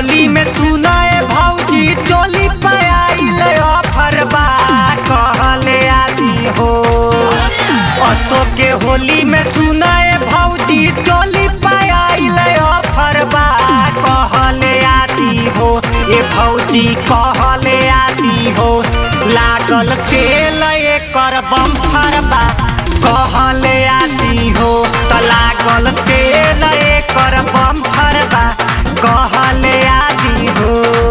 होली में सुनाए भौजी चोली पे आइल ऑफर बा कहले आदि हो असो के होली में सुनाए भौजी चोली पे आइल ऑफर बा कहले आदि हो ए भौजी कहले आदि हो लागल तेल एकर बम्फर बा कहले आदि हो त लागल तेल एकर बम्फर बा कहले आदि हो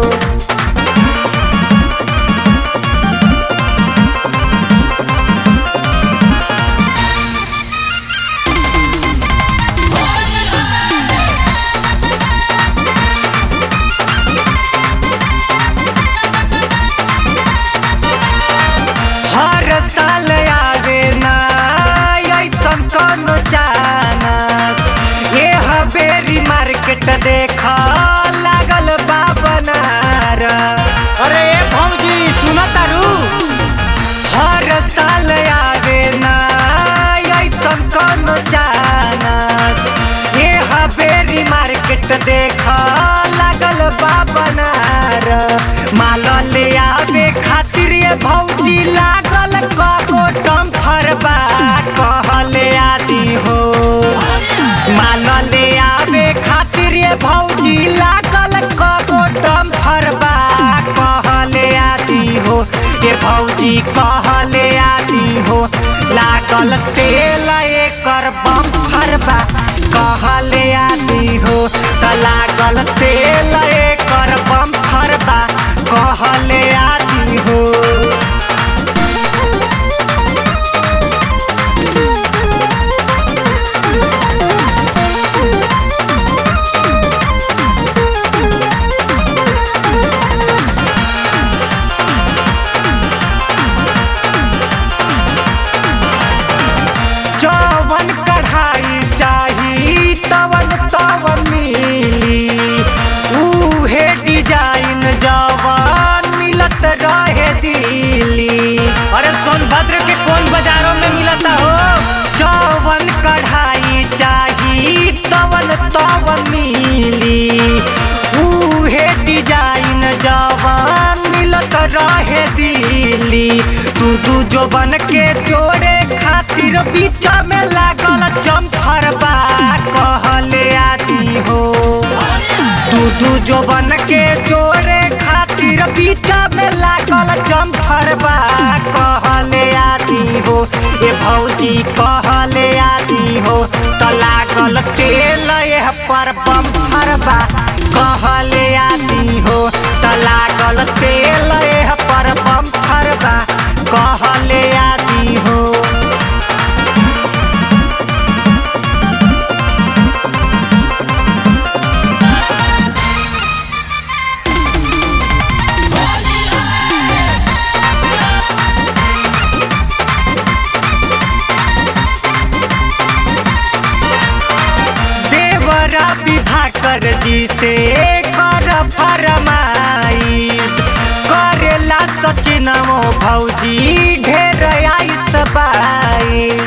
हर साल आवे ना ऐसन कोनो चानस ये हवेरी मार्केट देख लागल बा बनार अरे ए भौजी सुन तारू हर साल आवे ना ऐसन कोनो चानस ये हवेरी मार्केट देख लागल बा बनार माल ले आवे खातिर ये भौजी लागल कगो डम्फर बा कहले आदि हो माल ले आवे खातिर ये भौजी लागल कगो डम्फर बा कहले आदि हो ये भौजी कहले आदि हो लागल तेल एकर बम्फर बा कहले आदि हो त लागल तेल एकर बम्फर बा कहले आदि हो जवन कढ़ाई चाही तवन तवन मिली उहे डिजाइन जवन मिलत रहे दिल्ली अरे सोनभद्र के कौन बाजारों में मिलता हो जवन कढ़ाई चाही तवन तवन मिली उहे डिजाइन जवन मिलत रहे दिल्ली दू दू जो बन के जोड़े खातिर बीच में लागल जम्फर बा कहले आदि हो दू दू जो बन के जोड़े खातिर बीच में लागल जम्फर बा कहले आदि हो ए भौजी कहले आदि हो त लागल तेल एह पर बम्फर बा कहले आदि हो त लागल तेल एह पर बम्फर बा कहले आदि हो देवरा विभाकर जी से कर फरमाइश करेला सचिनमो भौजी ढेर आइस बाइश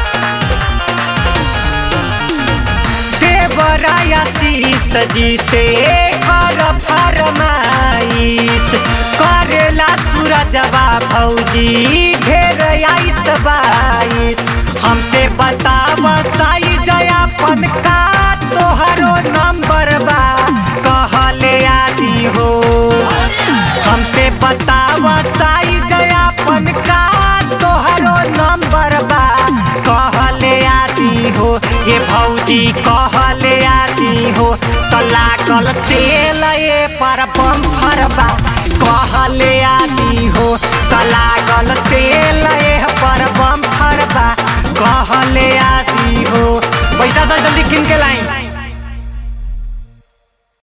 देवरा आशीष जी से कर फरमाइश करेला सूरजवा भौजी ढेर आइस बाइश हमसे बताव साई जयापन का तोहरो नंबर बा कहले आदि हो हमसे बताव साई जयापन का तोहरो नंबर बा कहले आदि हो ये भौजी कहले आदि हो त लागल तेल ए पर बम्फर बा कहले आदि हो त लागल तेल ए पर बम्फर बा कहले आदि हो पैसा तो जल्दी किन के लाई